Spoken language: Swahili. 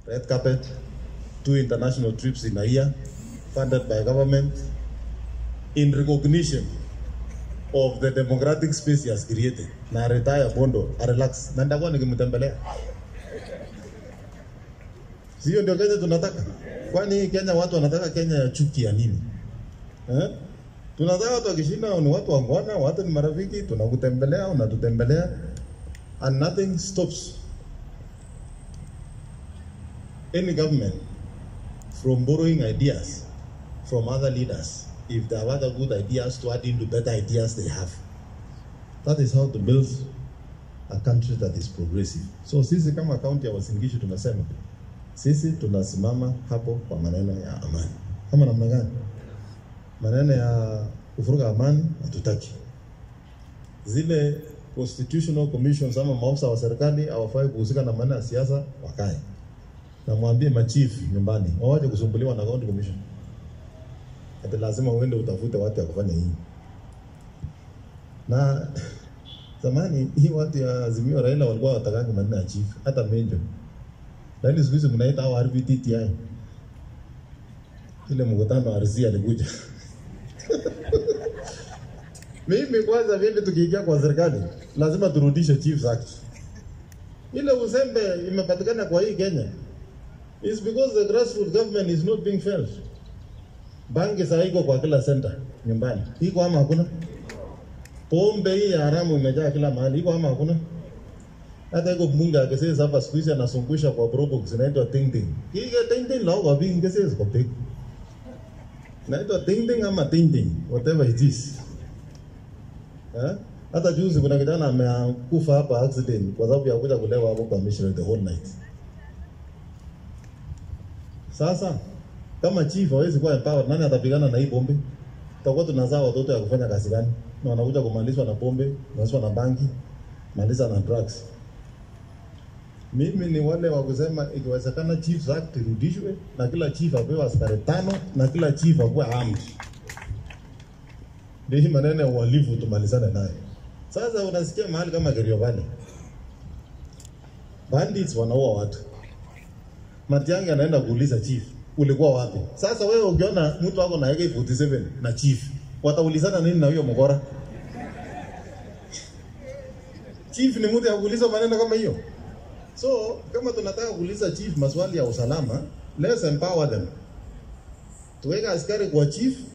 red carpet, two international trips in a year, funded by government, in recognition of the democratic space he has created. Na retire Bondo, a relax. Na nitakuwa nikimtembelea. Sio ndio Kenya tunataka? Kwani hii Kenya watu wanataka Kenya ya chuki ya nini? Eh? Tunataka watu wakishinda ni watu wangwana, watu ni marafiki, tunakutembelea, unatutembelea and nothing stops any government from borrowing ideas from other leaders if they have other good ideas to add into better ideas they have. That is how to build a country that is progressive. So sisi kama kaunti ya Uasin Gishu tunasema sisi tunasimama hapo kwa maneno ya amani. Kama namna gani? Maneno ya kuvuruga amani hatutaki. Zile constitutional commissions ama maafisa wa serikali hawafai kuhusika na maneno ya siasa, wakae na mwambie machief nyumbani wawaje kusumbuliwa na county commission. Ati lazima uende utafute watu ya kufanya hii. Na zamani hii watu ya Azimio Raila walikuwa watakangi maneno ya chief, hata menjo. Lakini siku hizi mnaita hao RVTTI. Ile mkutano wa RC alikuja. Mimi kwanza vile tukiingia kwa serikali lazima turudishe Chiefs Act. Ile uzembe imepatikana kwa hii Kenya is because the grassroots government is not being felt. Bangi saa iko kwa kila center nyumbani. Iko ama hakuna? Pombe hii ya haramu imejaa kila mahali. Iko ama hakuna? Hata iko mbunge akisema hapa siku hizi anasungusha kwa probox inaitwa ting ting. Hii ting ting lao kwa bingi kesi kwa pek. Inaitwa ting ting ama ting ting, whatever it is. Eh? Hata juzi kuna kijana amekufa hapa accident kwa sababu ya kuja kulewa hapo kwa mission the whole night. Sasa kama chief hawezi kuwa empowered, nani atapigana na hii pombe? Tutakuwa tunazaa watoto ya kufanya kazi gani? Na wanakuja kumalizwa na pombe, kumalizwa na bangi, maliza na drugs. Mimi ni wale wa kusema ikiwezekana Chiefs Act irudishwe na kila chief apewe askari tano na kila chief akuwe armed. Ndio hii maneno ya uhalifu tumalizane nayo. Sasa unasikia mahali kama Kerio Valley. Bandits wanaua watu. Matiang'i anaenda kuuliza chief, ulikuwa wapi? Sasa wewe ukiona mtu wako na AK47 na chief, wataulizana nini na huyo mkora? Chief ni mtu ya kuuliza maneno kama hiyo. So kama tunataka kuuliza chief maswali ya usalama, let's empower them. Tuweka askari kwa chief